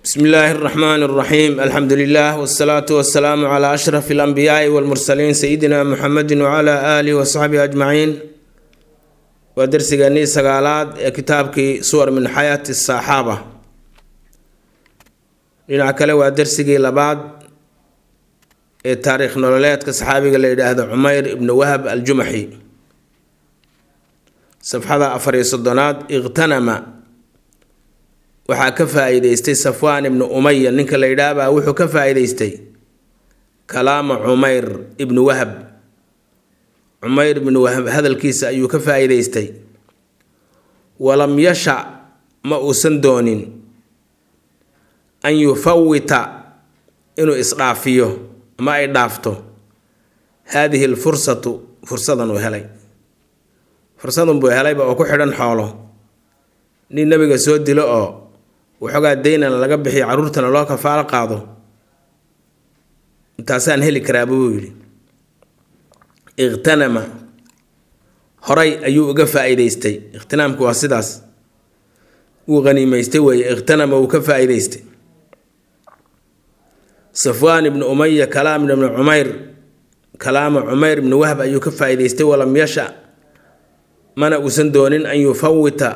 bsmi illaahi اraxmaan اraxiim alxamdu lilah wsalaatu wasalaamu cla ashraf اlanbiyaai wاlmursaliin sayidina muxamedi wcla alihi wasaxbihi ajmaciin waa dersigeenii sagaalaad ee kitaabkii suwar min xayaati saxaaba dhinac kale waa dersigii labaad ee taariikh nololeedka saxaabiga la yidhaahdo cumeyr ibnu wahab aljumaxi safxada afar iyo soddonaad iqhtanama waxaa ka faa-iideystay safwaan ibnu umaya ninka la yidhaahbaa wuxuu ka faa-iideystay kalaama cumeyr ibnu wahab cumeyr ibnu wahab hadalkiisa ayuu ka faa-iideystay walam yasha ma uusan doonin an yufawita inuu isdhaafiyo ama ay dhaafto haadihi lfursatu fursadan uu helay fursadan buu helayba oo ku xidhan xoolo nin nabiga soo dilo oo waxoogaa daynana laga bixiyo caruurtana loo kafaalo qaado intaasaan heli karaaba buu yidhi ikhtanama horay ayuu uga faa-iideystay ikhtinaamku waa sidaas wuu haniimeystay weeye ikhtanama wuu ka faa-iideystay safwaan ibnu umaya kalaam ibnu cumeyr kalaama cumeyr ibnu wahb ayuu ka faa-iideystay walam yasha mana uusan doonin an yufawita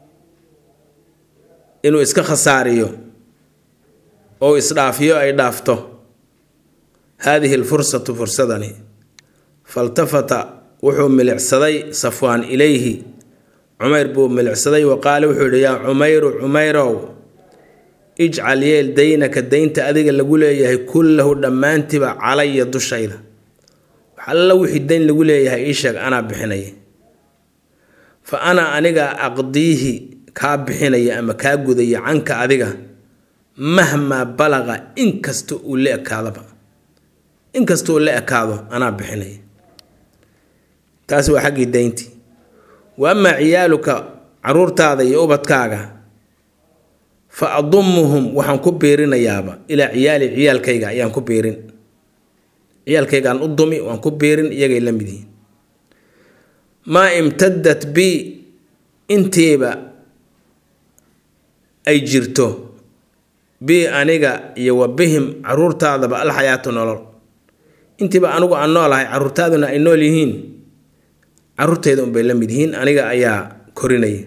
inuu iska khasaariyo oo isdhaafiyo ay dhaafto haadihi lfursatu fursadani faltafata wuxuu milicsaday safwaan ilayhi cumeyr buu milicsaday wa qaale wuxuu yihi yaa cumeyru cumeyrow ijcal yeel daynaka daynta adiga lagu leeyahay kullahu dhammaantiba calaya dushayda wax alla wixii dayn lagu leeyahay ii sheeg anaa bixinaya fa ana aniga aqdiihi kaa bixinaya ama kaa gudaya canka adiga mahmaa balaqa inkasta uu la ekaadaba inkasta uu la ekaado anaa bixinaya taasi waa xaggii dayntii wa amaa ciyaaluka caruurtaada iyo ubadkaaga fa adumuhum waxaan ku biirinayaaba ilaa ciyaali ciyaalkayga ayaan ku biirin ciyaalkaygaan u dumi waan ku biirin iyagay la mid yihiin maa imtadat bi intiiba ay jirto bi aniga iyo wa bihim caruurtaadaba alxayaatu nolol intiiba anigu aan noolahay caruurtaaduna ay nool yihiin caruurteyda unbay la mid yihiin aniga ayaa korinaya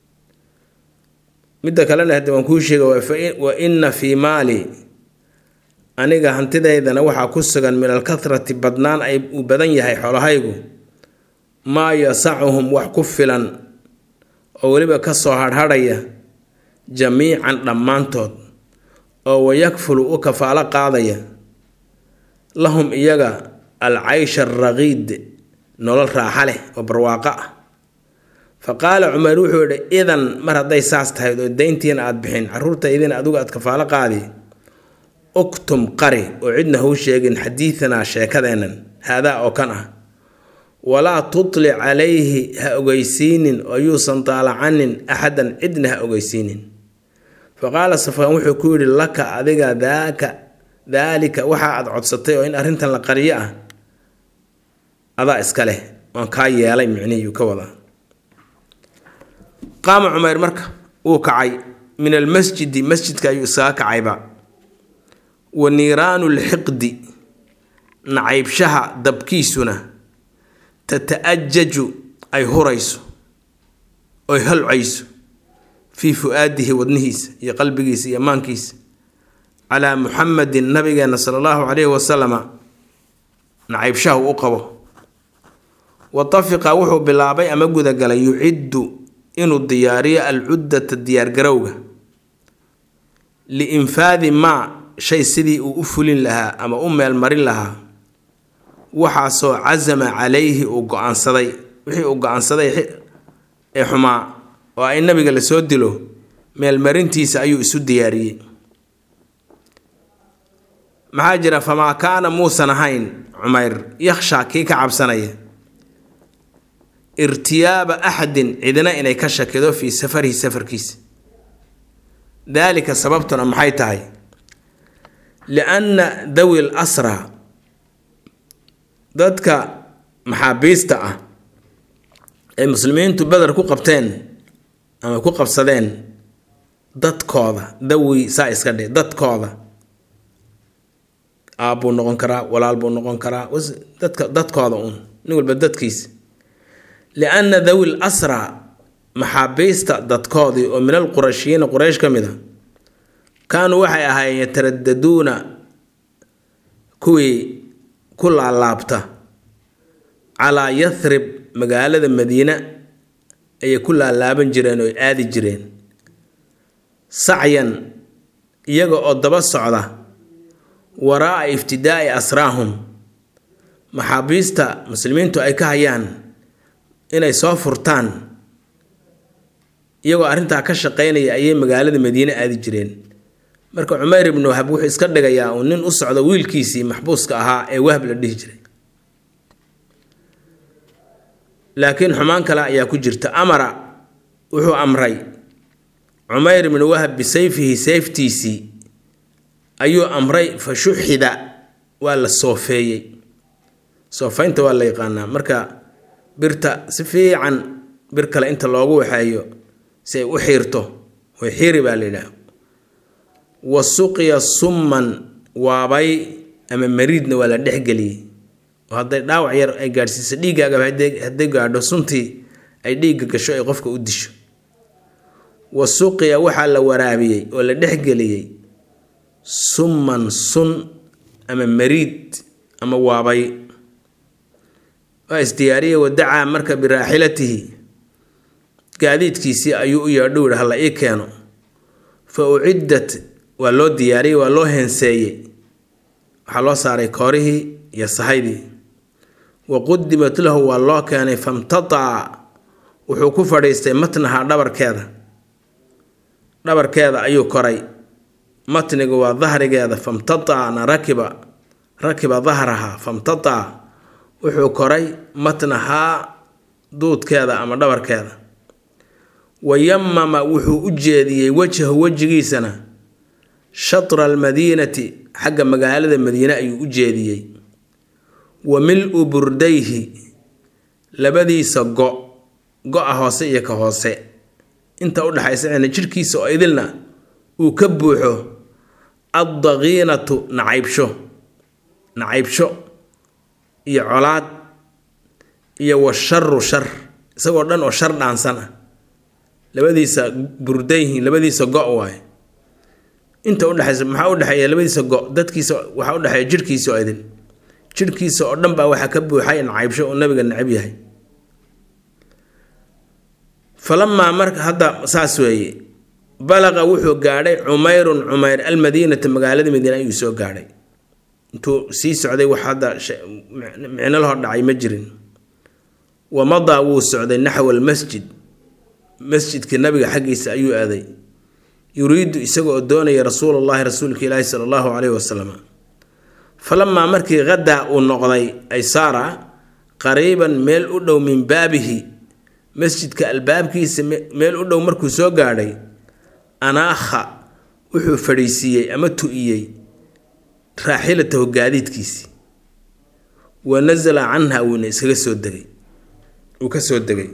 midda kalena hadde waan kuu sheega wa inna fii maali aniga hantidaydana waxaa ku sugan min alkathrati badnaan ay uu badan yahay xoolahaygu maa yasacuhum wax ku filan oo weliba ka soo hadhadhaya jamiican dhammaantood oo wayakfulu u kafaalo qaadaya lahum iyaga alcaysha araqiid nolol raaxa leh oo barwaaqo ah fa qaala cumar wuxuu yidhi idan mar hadday saas tahay oo dayntiina aada bixin caruurtaydina adigu aad kafaalo qaadi uktum qari oo cidna hau sheegin xadiidanaa sheekadeennan haadaa oo kan ah walaa tutlic calayhi ha ogeysiinin oo yuusan daalacanin axadan cidna ha ogeysiinin fa qaala safwaan wuxuu ku yidhi laka adiga daaka daalika waxa aad codsatay oo in arrintan la qariyo ah adaa iska leh waan kaa yeelay micnihiyuu ka wadaa qaama cumeyr marka wuu kacay min almasjidi masjidka ayuu isaga kacayba wa niiraanu lxiqdi nacaybshaha dabkiisuna tata-ajaju ay hurayso oy holcayso fii fu-aadihi wadnihiisa iyo qalbigiisa iyo maankiisa calaa muxamedin nabigeena sala allahu calayhi wasalama nacaybshaha uu u qabo watafiqa wuxuu bilaabay ama gudagalay yuciddu inuu diyaariyo alcuddata diyaargarowga liinfaadi maa shay sidii uu u fulin lahaa ama u meelmarin lahaa waxaasoo casama calayhi uu go-aansaday wixii uu go-aansaday ee xumaa oo ay nabiga lasoo dilo meelmarintiisa ayuu isu diyaariyey maxaa jira famaa kaana muusan ahayn cumeyr yakhshaa kii ka cabsanaya irtiyaaba axadin cidina inay ka shakido fii safarihi safarkiisa daalika sababtuna maxay tahay lianna dawi l asra dadka maxaabiista ah ee muslimiintu beder ku qabteen ama ku qabsadeen dadkooda dawi saa iska dhe dadkooda aabbuu noqon karaa walaal buu noqon karaa dadka dadkooda uun nin walba dadkiisa lianna dawi l asra maxaabiista dadkoodii oo min alqurashiyiina quraysh ka mid a kaanuu waxay ahaayeen yataradaduuna kuwii ku laalaabta calaa yathrib magaalada madiina ayay ku laalaaban jireen oo aadi jireen sacyan iyaga oo daba socda waraa'a iftidaa'i asraahum maxaabiista muslimiintu ay ka hayaan inay soo furtaan iyagoo arrintaa ka shaqaynaya ayay magaalada madiine aadi jireen marka cumeyr ibnu wahab wuxuu iska dhigayaa uu nin u socdo wiilkiisii maxbuuska ahaa ee wahab la dhihi jiray laakiin xumaan kale ayaa ku jirta amara wuxuu amray cumeyr ibnu wahab bisayfihi sayftiisii ayuu amray fa shuxida waa la soofeeyey soofeynta waa la yaqaanaa marka birta si fiican bir kale inta loogu waxeeyo si ay u xiirto way xiiri baa la yidhaah wa suqiya summan waabay ama mariidna waa la dhexgeliyey oo hadday dhaawac yar ay gaadhsiiso dhiiggaagaba hadday gaadho suntii ay dhiigga gasho ay qofka u disho wa suqiya waxaa la waraabiyey oo la dhexgeliyey summan sun ama mariid ama waabay waa isdiyaariyey wadacaa marka biraaxilatihi gaadiidkiisii ayuu u yeedho yihi hala ii keeno fa uciddat waa loo diyaariyey waa loo heenseeyey waxaa loo saaray koorihii iyo sahaydii wa qudimat lahu waa loo keenay famtataca wuxuu ku fadhiistay matnaha dhabarkeeda dhabarkeeda ayuu koray matnigu waa dahrigeeda famtatacna rakiba rakiba dahraha famtataca wuxuu koray matnahaa duudkeeda ama dhabarkeeda wayamama wuxuu u jeediyey wajhahu wejigiisana shatra almadiinati xagga magaalada madiine ayuu u jeediyey wa mil-u burdayhi labadiisa go go-a hoose iyo ka hoose inta u dhexaysa cina jidhkiisa oo idilna uu ka buuxo addaqiinatu nacaybsho nacaybsho iyo colaad iyo washaru shar isagoo dhan oo shar dhaansan ah labadiisa burdayhi labadiisa go' waaye inta udhexaysa maxaa udhexeeya labadiisa go dadkiisa waxaa udhexeeya jirhkiisa oo idin jirhkiisa oo dhan baa waxaa ka buuxay nacaybsho oo nabiga necab yahay falamaa marka hadda saas weeye balaqa wuxuu gaadhay cumayrun cumayr almadiinata magaalada madiina ayuu soo gaadhay intuu sii socday wax hadda micno lahor dhacay ma jirin wa madaa wuu socday naxwa almasjid masjidkii nabiga xaggiisa ayuu aaday yuriidu isaga oo doonaya rasuulullahi rasuulka ilaahi sala allahu caleyhi wasalam falamaa markii hadaa uu noqday aysaara qariiban meel u dhow min baabihi masjidka albaabkiisa meel u dhow markuu soo gaadhay anaakha wuxuu fadhiisiiyey ama tu-iyey raaxilatahu gaadiidkiisii wa nasala canha wuuna iskaga soo degay uu ka soo degay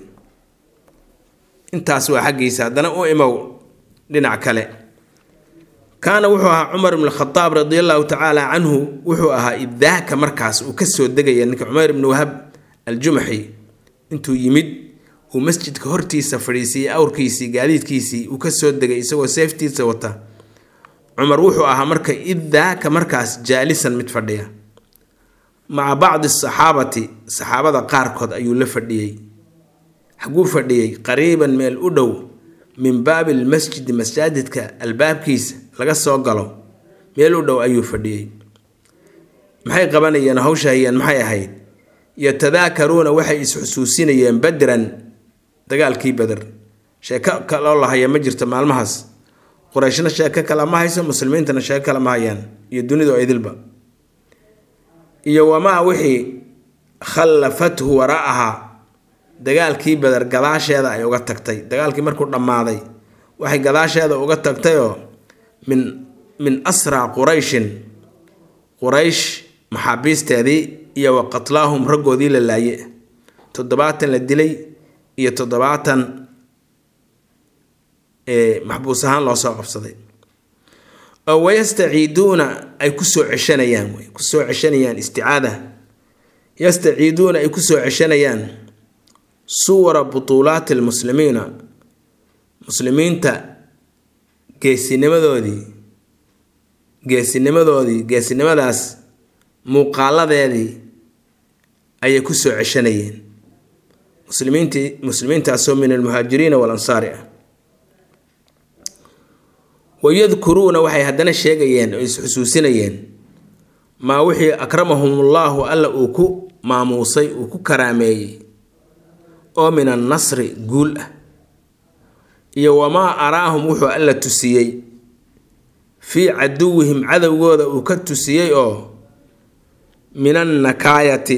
intaas waa xaggiisa haddana u imow dhinac kale kaana wuxuu ahaa cumar ibn khadaab radi allahu tacaala canhu wuxuu ahaa idaaka markaas uu ka soo degaya ninka cumeyr ibni wahab aljumaxi intuu yimid uu masjidka hortiisa fadhiisiiyey awrkiisii gaadiidkiisii uu ka soo degay isagoo seeftiisa wata cumar wuxuu ahaa marka idaaka markaas jaalisan mid fadhiya maca bacdi saxaabati saxaabada qaarkood ayuu la fadhiyey xaguu fadhiyey qariiban meel u dhow min baabi lmasjidi masaajidka albaabkiisa laga soo galo meel u dhow ayuu fadhiyey maxay qabanayeen hawshahayeen maxay ahayd yatadaakaruuna waxay is-xusuusinayeen badran dagaalkii beder sheeko kaloo la haya ma jirto maalmahaas qurayshna sheeko kale ma hayso muslimiintana sheeko kale ma hayaan iyo dunida idilba iyo wamaa wixii khallafathu waraaha dagaalkii beder gadaasheeda ay uga tagtay dagaalkii markuu dhammaaday waxay gadaasheeda uga tagtayoo min min asraa qurayshin quraysh maxaabiisteedii iyo wa qatlaahum raggoodii la laaye toddobaatan la dilay iyo toddobaatan ee maxbuus ahaan loo soo qabsaday oo wayastaciiduuna ay kusoo ceshanayaan wey kusoo ceshanayaan isticaada yastaciiduuna ay kusoo ceshanayaan suwara butuulaati lmuslimiina muslimiinta geesinimadoodii geesinimadoodii geesinimadaas muuqaaladeedii ayay kusoo ceshanayeen muslimiintii muslimiintaasoo min almuhaajiriina walansaari ah wayadkuruuna waxay haddana sheegayeen oo isxusuusinayeen maa wixii akramahumullahu alla uu ku maamuusay uu ku karaameeyey oo min annasri guul ah iyo wamaa araahum wuxuu alla tusiyey fii caduwihim cadowgooda uu ka tusiyey oo min annakaayati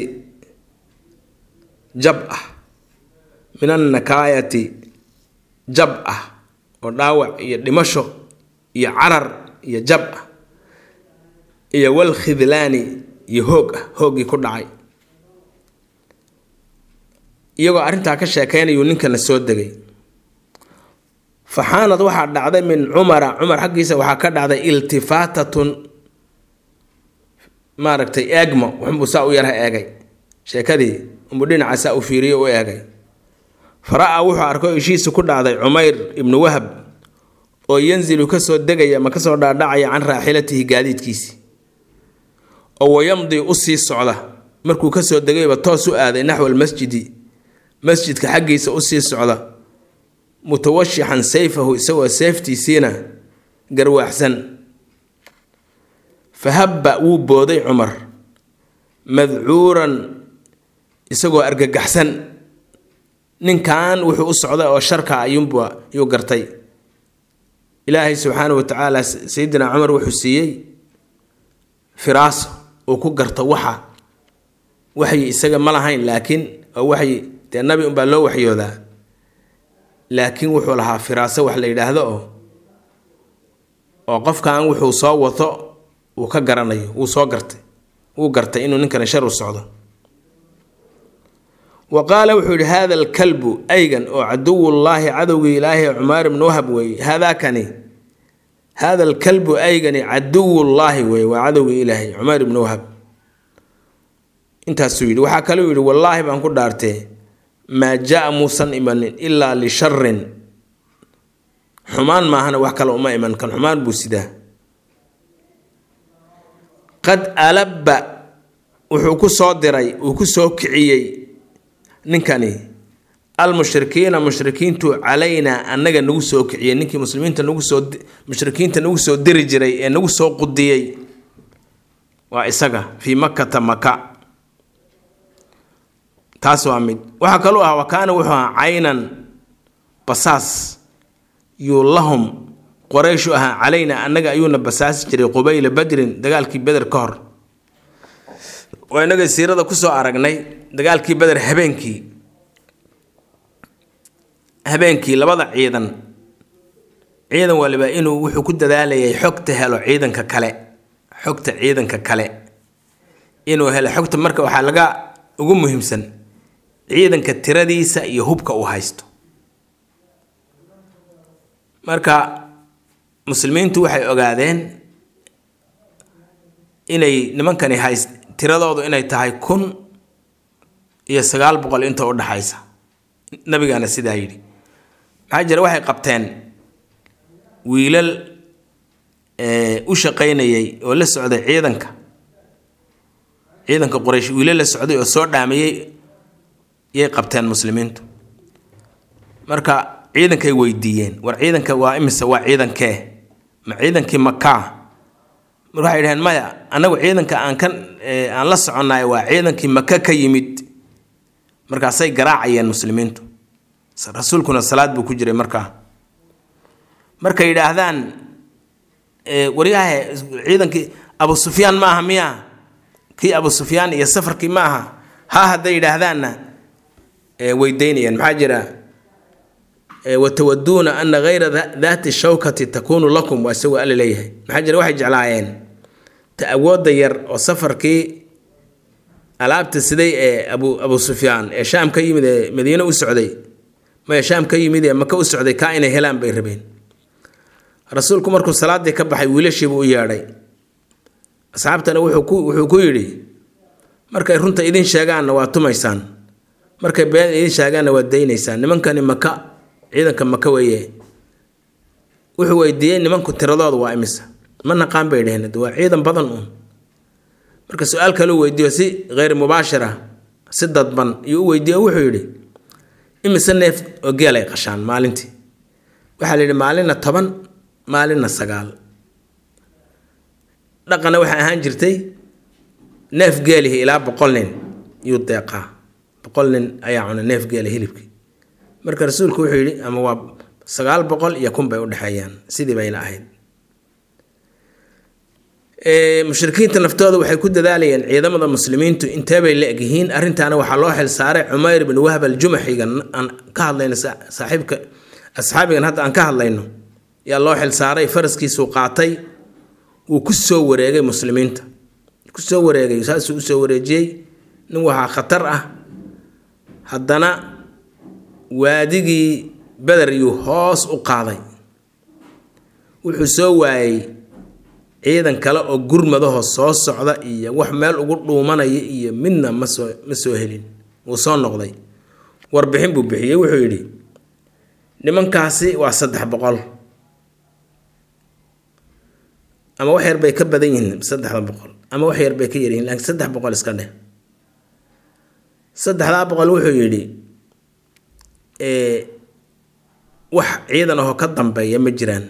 jab ah min annakaayati jab ah oo dhaawac iyo dhimasho iyo carar iyo jab ah iyo wal khidlaani iyo hoog ah hooggii ku dhacay iyagoo arrintaa ka sheekaynayuu ninkana soo degay faxaanad waxaa dhacday min cumara cumar xaggiisa waxaa ka dhacday iltifaatatun maaragtay eegmo waxunbuu saa u yarha eegay sheekadii unbuu dhinaca saa u fiiriyo u eegay fara-a wuxuu arkay ishiisa ku dhacday cumayr ibnu wahab oo yanzilu kasoo degaya ma kasoo dhaadhacaya can raaxilatihi gaadiidkiisi oo wayamdi u sii socda markuu kasoo degayba toos u aaday naxwa almasjidi masjidka xaggiisa usii socda mutawashixan sayfahu isagoo seeftiisiina garwaaxsan fahabba wuu booday cumar madcuuran isagoo argagaxsan ninkan wuxuu u socday oo sharka ayuunba yuu gartay ilaahay subxaanahu watacaala sayidina cumar wuxuu siiyey firaaso uu ku garto waxa waxyi isaga ma lahayn laakiin oo waxyi dee nabi unbaa loo waxyoodaa laakiin wuxuu lahaa firaaso wax la yidhaahdo oo oo qofkan wuxuu soo wato uu ka garanayo wuu soo gartay wuu gartay inuu ninkani shar u socdo wa qaala wuxuu yidhi haada alkalbu aygan oo caduwullaahi cadowgii ilaahay cumaar ibnu wahab weeye haadaakani haada alkalbu aygani caduwullaahi weeye waa cadowgii ilaahay cumaar ibnu wahab intaasuu yidhi waxaa kaluu yidhi wallaahi baan ku dhaartee maa jaa muusan imanin ilaa lisharin xumaan maahana wax kale uma iman kan xumaan buu sidaa qad alabba wuxuu ku soo diray uu ku soo kiciyey ninkani almushrikiina mushrikiintu calaynaa annaga nagu soo kiciyey ninkii muslimiinta nagu soo mushrikiinta nagu soo diri jiray ee nagu soo qudiyey waa isaga fii makkata maka taas waa mid waxaa kaluu ah wa kaana wuxuu ahaa caynan basaas yuu lahum qoreyshu ahaa calayna annaga ayuuna basaasi jiray qubayla badrin dagaalkii beder ka hor waa inaga siirada kusoo aragnay dagaalkii beder habeenkii habeenkii labada ciidan ciidan waliba inuu wuxuu ku dadaalayay xogta helo ciidanka kale xogta ciidanka kale inuu helo xogta marka waxaa laga ugu muhiimsan ciidanka tiradiisa iyo hubka uu haysto marka muslimiintu waxay ogaadeen inay nimankani hayst tiradoodu inay tahay kun iyo sagaal boqol inta u dhaxaysa nabigaana sidaa yidhi maxaa jira waxay qabteen wiilal u shaqaynayay oo la socday ciidanka ciidanka quraysh wiilal la socday oo soo dhaamayay yay qabteen muslimiintu marka ciidankay weydiiyeen war ciidanka waa imise waa ciidankee ma ciidankii makaa mar waxay dhaheen maya annagu ciidanka aan kan aan la soconnaay waa ciidankii maka ka yimid markaasay garaacayeen muslimiintu rasuulkuna salaad buu ku jiray markaa markay yidhaahdaan waryahe ciidankii abu sufyaan ma aha miya kii abu sufyaan iyo safarkii ma aha ha hadday yidhaahdaanna weydaynayaan maxaa jira watawaduuna ana hayra daati shawkati takuunu lakum waa isagoo alla leeyahay maxaa jira waxay jeclaayeen ta awoodda yar oo safarkii alaabta siday ee abu abu sufyaan ee shaam ka yimid ee madiine u socday maya shaam ka yimid ee maka u socday kaa inay helaan bay rabeen rasuulku markuu salaaddii ka baxay wiilashiibuu u yeedhay asxaabtana wuxuu ku yidhi markay runta idin sheegaanna waa tumaysaan markay been idin sheegaanna waa daynaysaan nimankani maka ciidanka maka weeye wuxuu weydiiyey nimanku tiradooda waa imisa ma naqaan bay dheheen waa ciidan badan uun marka su-aal kaleu weydiiyo si kheyr mubaashira si dadban iyuu u weydiiyo wuxuu yidhi imise neef oo geel ay qashaan maalintii waxaa la yidhi maalinna toban maalinna sagaal dhaqana waxay ahaan jirtay neef geelihi ilaa boqol nin yuu deeqaa boqol nin ayaa cuna neef geela hilibkii marka rasuulku wuxuu yidhi ama waa sagaal boqol iyo kun bay udhexeeyaan sidii bayna ahayd mushrikiinta naftooda waxay ku dadaalayeen ciidamada muslimiintu inteebay la egyihiin arrintaana waxaa loo xil saaray cumayr bin wahb aljumaxiga aan ka hadlayno saaxiibka asxaabigan hadda aan ka hadlayno yaa loo xil saaray faraskiisuu qaatay wuu ku soo wareegay muslimiinta kusoo wareegay saasuu usoo wareejiyey nin waxaa khatar ah haddana waadigii beder yuu hoos u qaaday wuxuu soo waayey ciidan kale oo gurmadaho soo socda iyo wax meel ugu dhuumanaya iyo midna ma soo ma soo helin wuu soo noqday warbixin buu bixiyey wuxuu yidhi nimankaasi waa saddex boqol ama wax yar bay ka badan yihiin saddexda boqol ama wax yar bay ka yaryihiin laakiin saddex boqol iska dheh saddexdaa boqol wuxuu yidhi wax ciidan ahoo ka dambeeya ma jiraan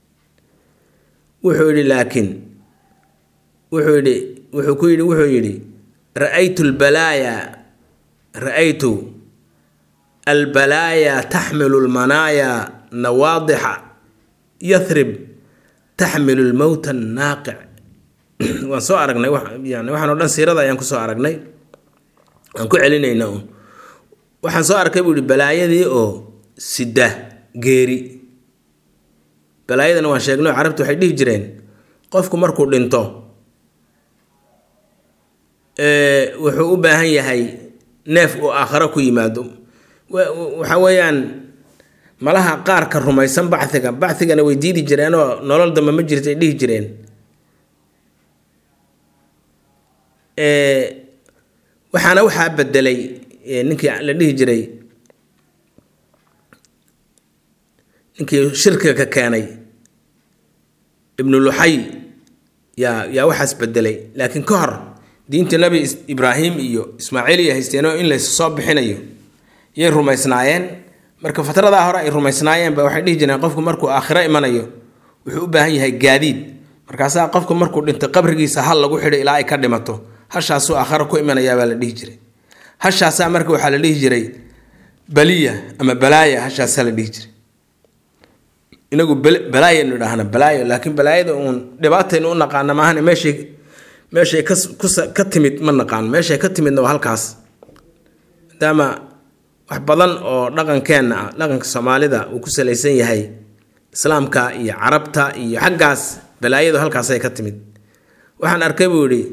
wuxuu yidhi laakiin wuxuu yidhi wuxuu ku yidhi wuxuu yidhi ra-aytu lbalaaya ra-aytu albalaaya taxmilu lmanaaya nawaadixa yathrib taxmilu lmowta annaaqic waan soo aragnay yani waxaan o dhan siirada ayaan kusoo aragnay aan ku celinayna un waxaan soo arkay buu yihi balaayadii oo sida geeri balaayadana waan sheegno carabtu waxay dhihi jireen qofku markuu dhinto wuxuu u baahan yahay neef uu aakharo ku yimaado waxa weeyaan malaha qaarka rumaysan bachiga bachigana way diidi jireenoo nolol dambe ma jirta ay dhihi jireen waxaana waxaa bedelay ninkii la dhihi jiray ninkii shirkiga ka keenay ibnu luxay yaa yaa waxaas bedelay laakiin ka hor diinta nebi ibraahim iyo ismaaciil iyo haysteenoo in lays soo bixinayo yay rumaysnaayeen marka fatradaa hore ay rumaysnaayeen ba waxay dhihi jireen qofku markuu aakhiro imanayo wuxuu u baahan yahay gaadiid markaasaa qofku markuu dhinto qabrigiisa hal lagu xidho ilaa ay ka dhimato hashaasuu aakhiro ku imanayaabaa la dhihi jiray hashaasaa marka waxaa la dhihi jiray baliya ama balaaya hashaasaa la dhihi jiray inagu balaayanu idhaahna balaayo laakiin balaayada uun dhibaataynu u naqaana maahan meeshay meeshay ka timid ma naqaano meeshay ka timidna waa halkaas maadaama wax badan oo dhaqankeenna ah dhaqanka soomaalida uu ku salaysan yahay islaamka iyo carabta iyo xaggaas balaayadu halkaasay ka timid waxaan arkay buu yidhi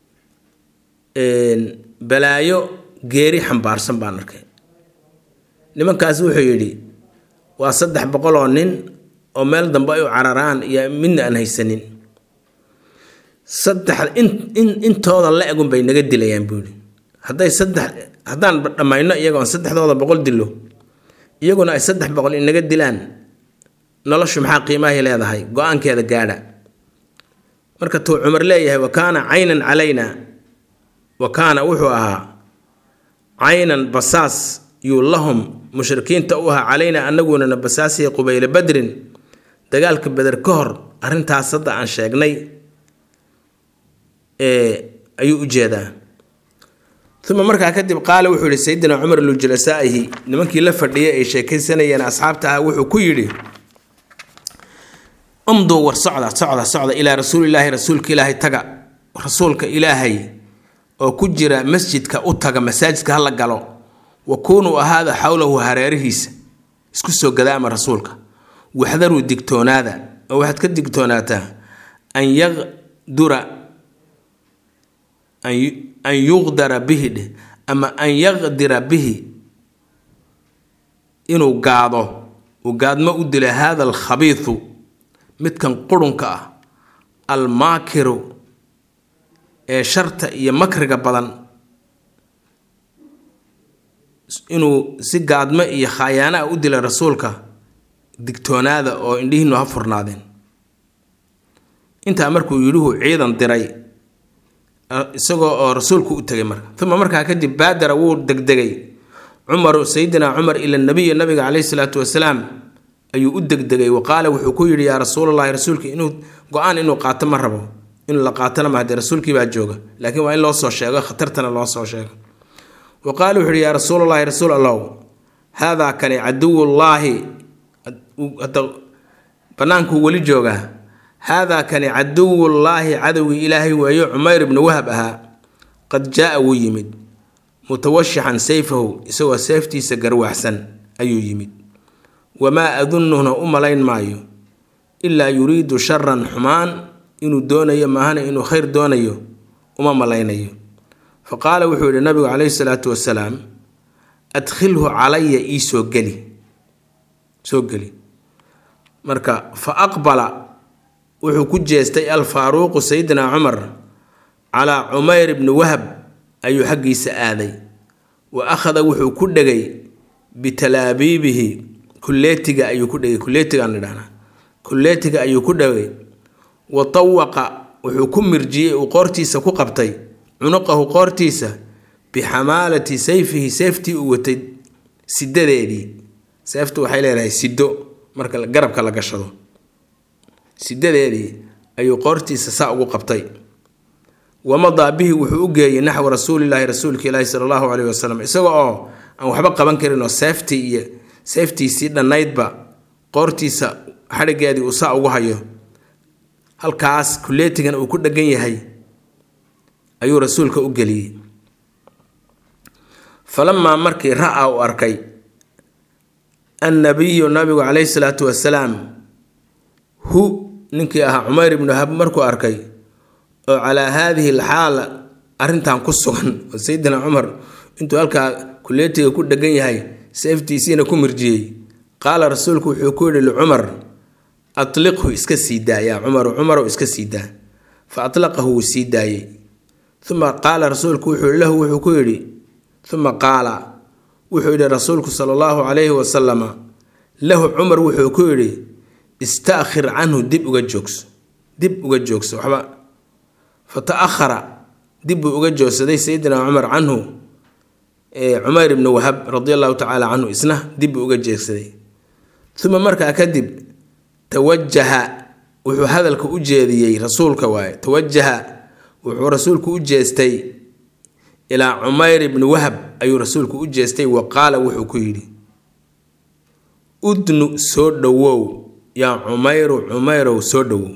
balaayo geeri xambaarsan baan arkay nimankaas wuxuu yidhi waa saddex boqol oo nin oo meel dambe ay u cararaan iyo midna aan haysanin saddex in in intooda la egun bay naga dilayaan buu yidhi hadday saddex haddaan dhammayno iyagoo aan saddexdooda boqol dilo iyaguna ay saddex boqol inaga dilaan noloshu maxaa qiimahay leedahay go-aankeeda gaadha marka tuu cumar leeyahay wa kaana caynan calayna wa kaana wuxuu ahaa caynan basaas yuu lahum mushrikiinta u ahaa calayna anagunana basaasiya qubayla badrin dagaalka beder ka hor arrintaas hadda aan sheegnay ayuu u jeedaa uma markaa kadib qaala wuxuu yihi sayidina cumar lujalasaa'ihi nimankii la fadhiyay ay sheekaysanayeen asxaabta ah wuxuu ku yidhi umduu war socda socda socda ilaa rasuulilaahi rasuulka ilaahay taga rasuulka ilaahay oo ku jira masjidka u taga masaajidka hala galo wa kuunuu ahaada xowlahu hareerihiisa isku soo gadaama rasuulka waxdaruu digtoonaada oo waxaad ka digtoonaataa an yaqdura an yuqdara bihi dheh ama an yaqdira bihi inuu gaado uu gaadmo u dila haada alkhabiidu midkan qurunka ah almaakiru ee sharta iyo makriga badan inuu si gaadmo iyo khaayaano ah u dilay rasuulka digtoonaada oo indhihiinu ha furnaadeen intaa markuu yidhuhu ciidan diray isagoo oo rasuulku u tegay marka uma markaa kadib baadara wuu degdegay cumaru sayidina cumar ila nabiyi nabiga caleyhi salaatu wasalaam ayuu u degdegay wa qaala wuxuu ku yidhi yaa rasuulalahi rasuulka inuu go-aan inuu qaato ma rabo inuu la qaatona mahade rasuulkii baa jooga laakiin waa in loo soo sheego khatartana loo soo sheego wa qaala wuxuu yihi yaa rasuulalahi rasuul allow haadaa kani caduwullaahi bannaankuu weli joogaa haadaa kani caduwullaahi cadowgii ilaahay weeyo cumayr ibnu wahab ahaa qad jaa-a wuu yimid mutawashixan sayfahu isagoo seeftiisa garwaxsan ayuu yimid wamaa adunuhna u malayn maayo ilaa yuriidu sharan xumaan inuu doonayo maahana inuu khayr doonayo uma malaynayo fa qaala wuxuu yihi nabigu caleyhi salaatu wasalaam adkhilhu calaya ii soo geli soo geli marka fa aqbala wuxuu ku jeestay alfaaruuqu sayidina cumar calaa cumayr ibni wahab ayuu xaggiisa aaday wa akhada wuxuu ku dhegay bitalaabiibihi kulleetiga ayuu ku dhegay kulleetigaan idhahnaa kulleetiga ayuu ku dhegay wa tawaqa wuxuu ku mirjiyey uu qoortiisa ku qabtay cunuqahu qoortiisa bixamaalati sayfihi seeftii uu watay sidadeedii seeftu waxay leedahay sido marka garabka la gashado sidadeedii ayuu qoortiisa saa ugu qabtay wamadaa bihi wuxuu u geeyey naxwi rasuulilaahi rasuulka ilaahi sala allahu caleyhi wasalam isaga oo aan waxba qaban karin oo seeftii iyo seeftiisii dhannaydba qoortiisa xadhigeedii uu saa ugu hayo halkaas kulleetigan uu ku dhegan yahay ayuu rasuulka u geliyey falamaa markii ra-a uu arkay annabiyu nabigu caleyhi salaatu wasalaam hu ninkii ahaa cumayr ibnu wahab markuu arkay oo calaa haadihi alxaala arrintan ku sugan oo sayidina cumar intuu halkaa kuleetiga ku dhegan yahay seeftiisiina ku mirjiyey qaala rasuulku wuxuu ku yidhi licumar atliqhu iska sii daa yaa cumaru cumarow iska sii daa fa atlaqahu wuu sii daayey uma qaala rasuulku wuxuu lahu wuxuu ku yidhi uma qaala wuxuu yidhi rasuulku sala allahu calayhi wasalama lahu cumar wuxuu ku yidhi istaakhir canhu dib uga joogso dib uga joogso waxba fa ta-ahara dib buu uga joogsaday sayidina cumar canhu cumayr ibnu wahab radi allahu tacaala canhu isna dib buu uga jeegsaday uma markaa kadib tawajaha wuxuu hadalka u jeediyey rasuulka waaye tawajaha wuxuu rasuulku u jeestay ilaa cumayr ibni wahab ayuu rasuulku u jeestay wa qaala wuxuu ku yidhi udnu soo dhowow yaa cumayru cumayrow soo dhowow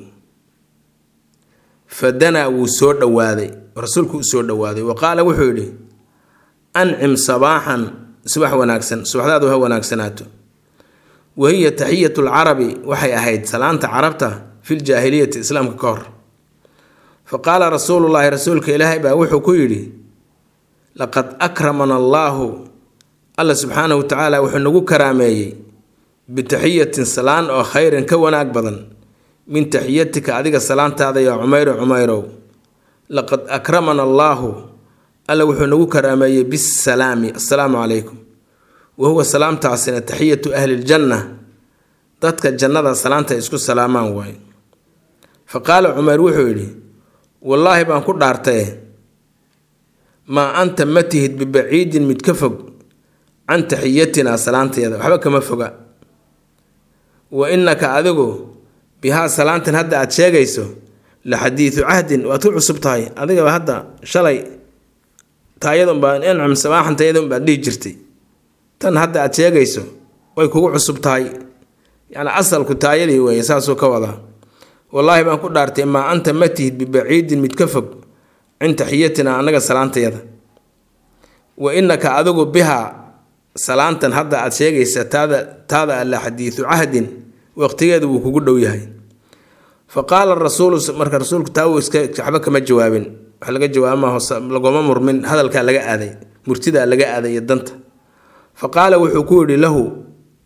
fadanaa wuu soo dhowaaday rasuulku u soo dhowaaday wa qaala wuxuu yidhi ancim sabaaxan subax wanaagsan subaxdaadu ha wanaagsanaato wahiya taxiyatu lcarabi waxay ahayd salaanta carabta fi ljaahiliyati islaamka ka hor fa qaala rasuulullaahi rasuulka ilaahay baa wuxuu ku yidhi laqad akramana allaahu alla subxaanahu wa tacaala wuxuu nagu karaameeyey bitaxiyatin salaan oo khayran ka wanaag badan min taxiyatika adiga salaantaada yaa cumayro cumayrow laqad akramana allaahu alla wuxuu nagu karaameeyey bisalaami assalaamu calaykum wa huwa salaamtaasina taxiyatu ahli ljanna dadka jannada salaanta isku salaamaan waaye fa qaala cumeyr wuxuu yidhi wallaahi baan ku dhaartaye maa anta ma tihid bibaciidin mid ka fog can taxiyatinaa salaanteeda waxba kama foga wa innaka adigu bihaa salaantan hadda aada sheegayso la xadiidu cahdin waad ku cusub tahay adigaba hadda shalay taayadunbaa incam sabaaxan taayadunbaad dhihi jirtay tan hadda aada sheegayso way kugu cusub tahay yacni asalku taayadii weeye saasuu ka wadaa wallaahi baan ku dhaartay maa anta ma tihid bibaciidin mid ka fog cin taxiyatina annaga salaantayada wa innaka adigu bihaa salaantan hadda aada sheegaysa taada taada alla xadiidu cahdin waqtigeedu wuu kugu dhow yahay fa qaala rasuulu marka rasuulku taa uu iska waxba kama jawaabin wax laga jawaabama lagoma murmin hadalkaa laga aaday murtidaa laga aaday iyo danta fa qaala wuxuu ku yidhi lahu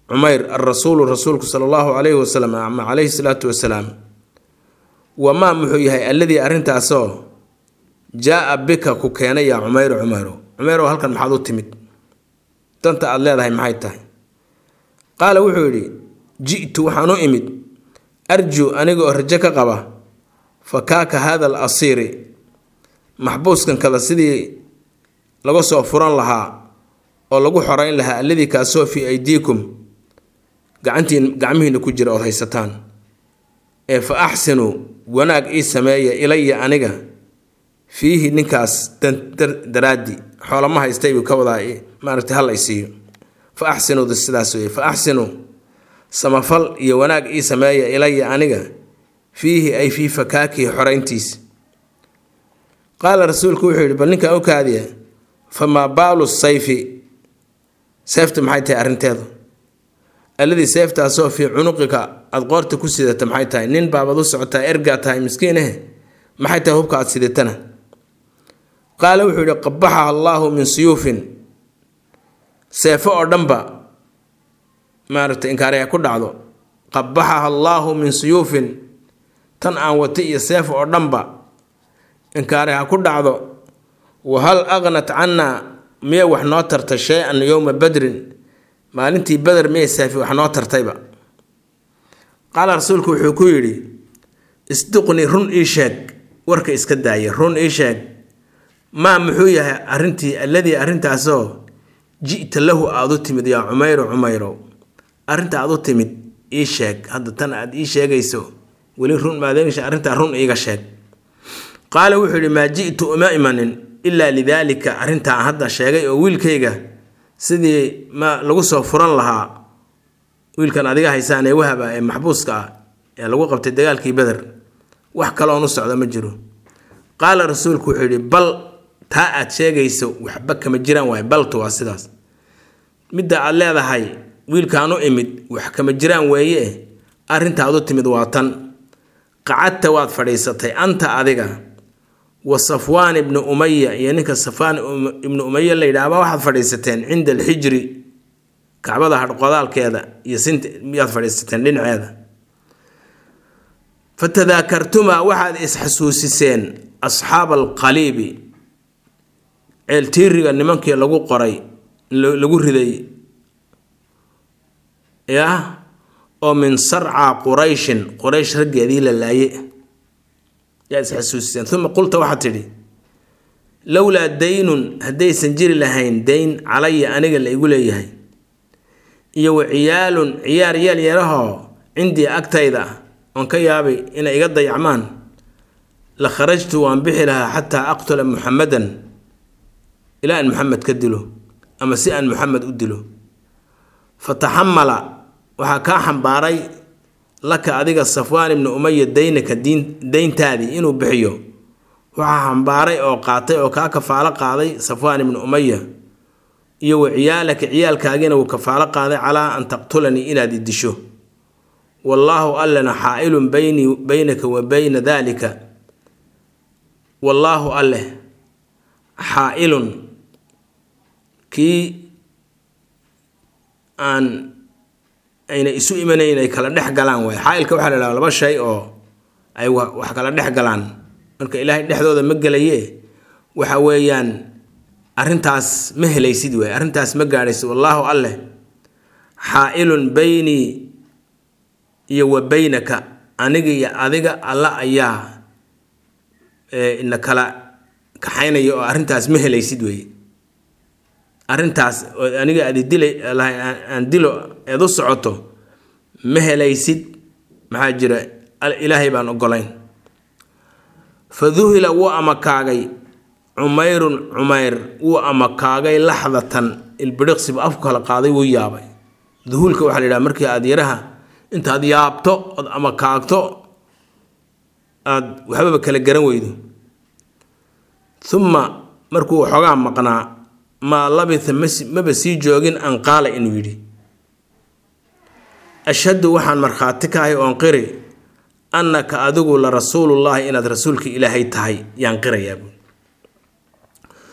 cumayr alrasuulu rasuulku sala allahu calayhi wasalam ama calayhi salaatu wasalaam wamaa muxuu yahay alladii arrintaasoo jaa-a bika ku keenay yaa cumayru cumayro cumayrow halkan maxaad u timid danta aada leedahay maxay tahay qaala wuxuu yidhi ji'tu waxaan u imid arju aniga oo rajo ka qaba fakaaka hada al asiiri maxbuuskan kada sidii laga soo furan lahaa oo lagu xoreyn lahaa alladii kaasoo fii aydiikum gacantiin gacmihiina ku jira ood haysataan ee fa axsinuu wanaag ii sameeya ilaya aniga fiihi ninkaas daraaddi xoolama haystay buu ka wadaa maaragtay hal ay siiyo fa axsinuuda sidaas weye fa axsinuu samafal iyo wanaag ii sameeya ilaya aniga fiihi ay fii fakaakihi xorayntiis qaala rasuulku wuxuu yidhi bal ninkan u kaadiya famaa baalu sayfi seefta maxay tahay arrinteedu alladii seeftaasoo fii cunuqika aada qoorta ku sidata maxay tahay nin baabad u socotaa ergaa tahay miskiin eh maxay tahay hubka aad sidatana qaala wuxuu yidhi qabaxaha allaahu min suyuufin seefo oo dhanba maaragtay inkaari ay ku dhacdo qabaxaha allaahu min suyuufin tan aan wata iyo seef oo dhanba inkaari ha ku dhacdo wahal aqnat cannaa miya wax noo tartay shay-an yowma badrin maalintii beder miyay seefi wax noo tartayba qaala rasuulku wuxuu ku yidhi isduqni run ii sheeg warka iska daaya run ii sheeg maa muxuu yahay arrintii alladii arrintaasoo ji'ta lahu aada u timid yaa cumayro cumayrow arrinta aada u timid ii sheeg hadda tan aad ii sheegayso weli run maadeegsha arrintaa run iiga sheeg qaala wuxuu yidhi maa ji'tu uma imanin ilaa lidaalika arrintaa hadda sheegay oo wiilkayga sidii ma lagu soo furan lahaa wiilkan adiga haysaan ee wahaba ee maxbuuska ah ee lagu qabtay dagaalkii beder wax kaloon u socda ma jiro qaala rasuulku wuxuu yidhi bal taa aad sheegayso waxba kama jiraan waay baltu waa sidaas midda aad leedahay wiilkaan u imid wax kama jiraan weeye arrintaad u timid waa tan qacadta waad fadhiisatay anta adiga wa safwaan ibnu umaya iyo ninka safwaan ibnu umaya la yidhaahba waxaad fadhiisateen cinda alxijri kacbada hadhqodaalkeeda iyo sinta miyaad fadhiisateen dhinaceeda fatadaakartumaa waxaad isxasuusiseen asxaaba alqaliibi ceeltiiriga nimankii lagu qoray lagu riday yah oo min sarca qurayshin quraysh raggeedii la laaye yaad isxasuusiseen uma qulta waxaad tidhi lowlaa daynun haddaysan jiri lahayn dayn calaya aniga la igu leeyahay iyo wa ciyaalun ciyaar yaal yarahoo cindii agtayda oon ka yaabay inay iga dayacmaan la kharajtu waan bixi lahaa xataa aqtula muxamadan ilaa aan muxamed ka dilo ama si aan muxamed u dilo fataxamala waxaa kaa xambaaray laka adiga safwaan ibnu umaya daynaka diin dayntaadii inuu bixiyo waxaa xambaaray oo qaatay oo kaa kafaalo qaaday safwaan ibnu umaya iyo wa ciyaalaka ciyaalkaagiina wuu kafaalo qaaday calaa an taqtulanii inaad i disho wallaahu allena xaa-ilun baynii baynaka wa bayna daalika wallaahu alleh xaa-ilun kii aan ayna isu imanayn ay kala dhex galaan waay xaa-ilka waxaa la idhaha laba shay oo ay wax kala dhex galaan marka ilaahay dhexdooda ma gelaye waxa weeyaan arrintaas ma helaysid waay arrintaas ma gaadhaysid wallaahu alleh xaa-ilun baynii iyo wa baynaka aniga iyo adiga alla ayaa ina kala kaxaynaya oo arrintaas ma helaysid weeye arrintaas oo aniga aad dila aan dilo eed u socoto ma helaysid maxaa jira ilaahay baan ogolayn fa duhila wuu amakaagay cumayrun cumayr wuu amakaagay laxdatan ilbidhiqsibu afku kala qaaday wuu yaabay duhuulka waxaa la yidhaha markii aada yaraha intaad yaabto ood amakaagto aada waxbaba kala garan weydo uma markuu xoogaa maqnaa maa labitha maba sii joogin an qaala inuu yidhi ashhadu waxaan markhaati ka ahay oon qiri annaka adigu la rasuulullaahi inaad rasuulka ilaahay tahay yaan qirayaa buui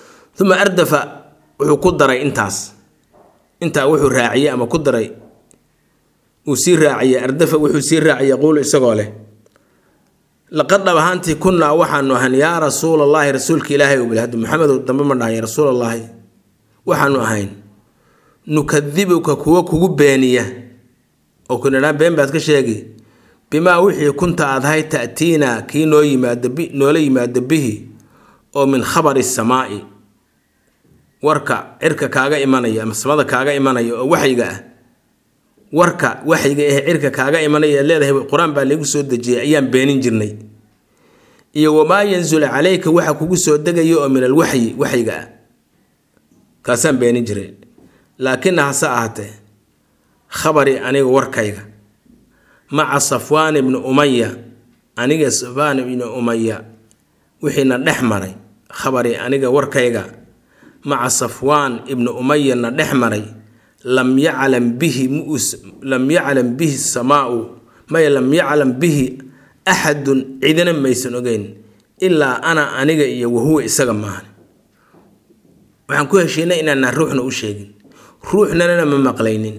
uma ardafa wuxuu ku daray intaas intaa wuxuu raaciyey ama ku daray uu sii raaciyey ardafa wuxuu sii raaciyey yaquulu isagoo leh laqad dhab ahaantii kunnaa waxaanu ahayn yaa rasuulallaahi rasuulka ilaahay u bilhad maxamedow dambe ma dhahay rasuulallaahi waxaanu ahayn nukadibuka kuwa kugu beeniya oo kunidhaa been baad ka sheegi bimaa wixii kunta aad ahay ta'tiinaa kii noo yimaado noola yimaado bihi oo min khabari samaa'i warka cirka kaaga imanaya ama samada kaaga imanaya oo waxyiga ah warka waxyiga eh cirka kaaga imanaya aad leedahay qur-aan baa lagu soo dejiyay ayaan beenin jirnay iyo wamaa yanzulu calayka waxa kugu soo degaya oo min alwaxyi waxyiga ah kaasaan beenin jiray laakina hase ahaatee khabari aniga warkayga maca safwaan ibni umaya aniga safwaan ibni umaya wixiina dhex maray khabari aniga warkayga maca safwaan ibni umayana dhex maray lam yaclam bihi mus lam yaclam bihi samaau maya lam yaclam bihi axadun cidina maysan ogeyn ilaa ana aniga iyo wahuwa isaga maahan waxaan ku heshiinay inaana ruuxna u sheegin ruuxnanana ma maqlaynin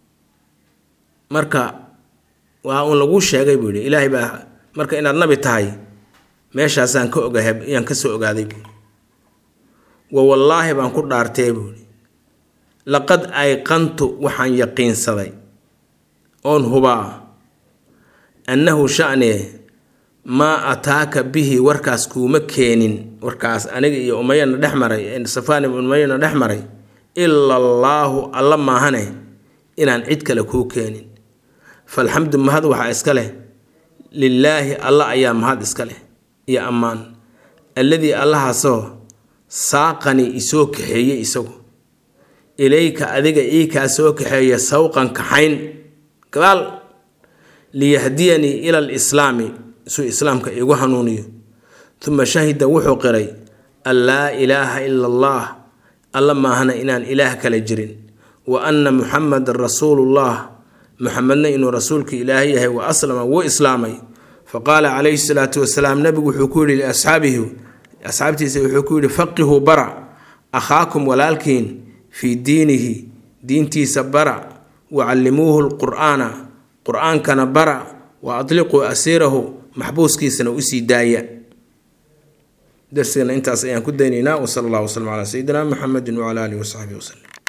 marka waa uun laguu sheegay buu yihi ilaahay baa marka inaad nabi tahay meeshaasaan ka ogahay ayaan ka soo ogaaday buui wa wallaahi baan ku dhaartee buuhi laqad ayqantu waxaan yaqiinsaday oon hubaa annahu sha'nee maa ataaka bihi warkaas kuuma keenin warkaas aniga iyo umayana dhex maray safaan ibn umayana dhex maray ila allaahu alla maahane inaan cid kale kuu keenin falxamdu mahad waxaa iska leh lilaahi alla ayaa mahad iska leh iyo ammaan alladii allahaasoo saaqanii isoo kaxeeyey isagu ilayka adiga ii kaa soo kaxeeya sawqan kaxayn gadaal liyahdiyanii ila alislaami suu islaamka iigu hanuuniyo uma shahida wuxuu qiray an laa ilaaha ila allah alla maahana inaan ilaah kale jirin wa anna muxamadan rasuulullah muxamedna inuu rasuulka ilaahay yahay wa aslama wuu islaamay faqaala calayhi salaatu wasalaam nabigu wuxuu ku yihi liasxaabihi asxaabtiisa wuxuu ku yihi faqihuu bara akhaakum walaalkiin fii diinihi diintiisa bara wacallimuuhu lqur'aana qur-aankana bara wa adliquu asiirahu maxbuuskiisana usii daaya darsigana intaas ayaan ku daynaynaa wsala allah wslm calaa sayidina muxamedi wcala alihi wasaxbihi waslem